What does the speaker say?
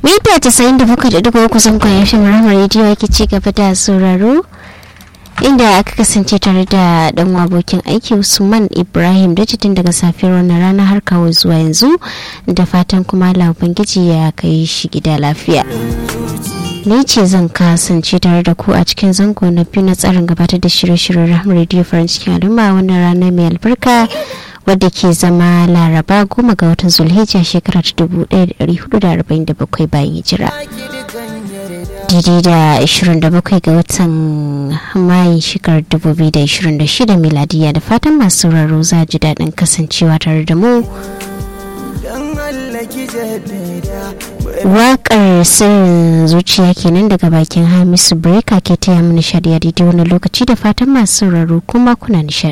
mita tasa'in da bakwai da dubu uku sun kwaye shi muramar rediyo yake ci gaba da sauraro inda aka kasance tare da dan abokin aiki usman ibrahim da tun daga safiyar wannan rana har kawo zuwa yanzu da fatan kuma Allah ubangiji ya kai shi gida lafiya ni ce zan kasance tare da ku a cikin zango na biyu na tsarin gabatar da shirye-shiryen rahama rediyo farin cikin al'umma wannan rana mai albarka wadda ke zama laraba goma ga watan zulhijja shekara ta 1447 bayan hijira daidai da 27 ga watan mayu shekarar 2026 miladiya da fatan masu sauraro za ji daɗin kasancewa tare da mu Waƙar sirrin zuciya kenan daga bakin Hamisu Breka ke taya mu nishadi a daidai wani lokaci da fatan masu sauraro kuma kuna nishadi.